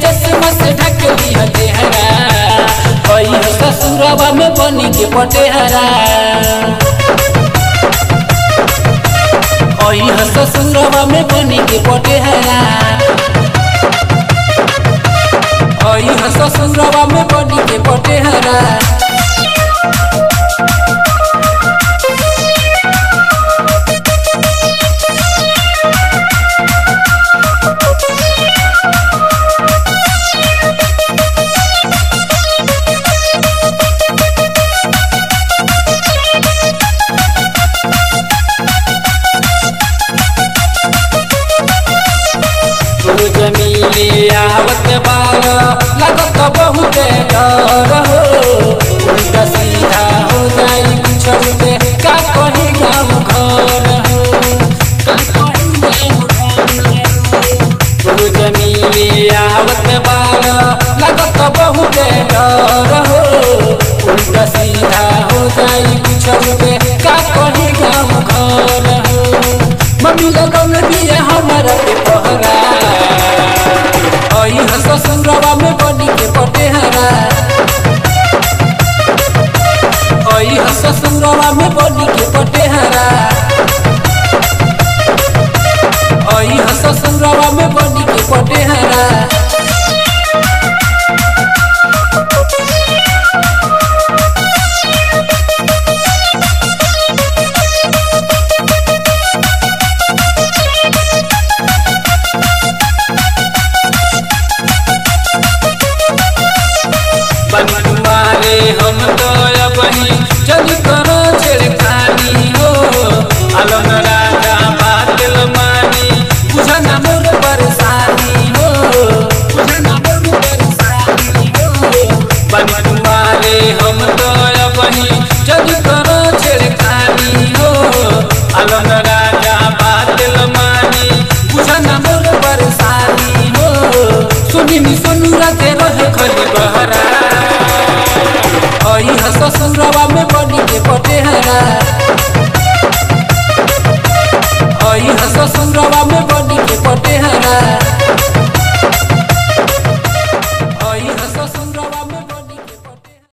चश्मा से ढक लिया चेहरा कई ससुरवा में बनी के पटेहरा ओई ससुरवा में बनी के पटेहरा ओई ससुरवा में बनी के पटेहरा रोज मिले आवत बार लगत बहुत डर हो उल्टा सीधा हो जाई कुछ का कही गाँव घर हो का कही गाँव घर हो। रोज मिले आवत बार लगत बहुत डर हो उल्टा सीधा हो जाई कुछ का कही गाँव घर हो मम्मी लगन दिए हमारा के पहरा आई हस ससुरवा में बनी के पटेहरा आई हस ससुरवा में बनी के पटेहरा आई हस ससुरवा में बनी के पटेहरा बनवारे हम तो अबही चल करो छेड़खानी हो आलम राजा बादल मानी बुझन मोर परेशानी हो बुझन मोर परेशानी हो बनवारे हम तो अबही चल करो छेड़खानी हो आलम राजा बादल मानी बुझन मोर परेशानी हो सुनी नी सुनु राते रहे खली बहरा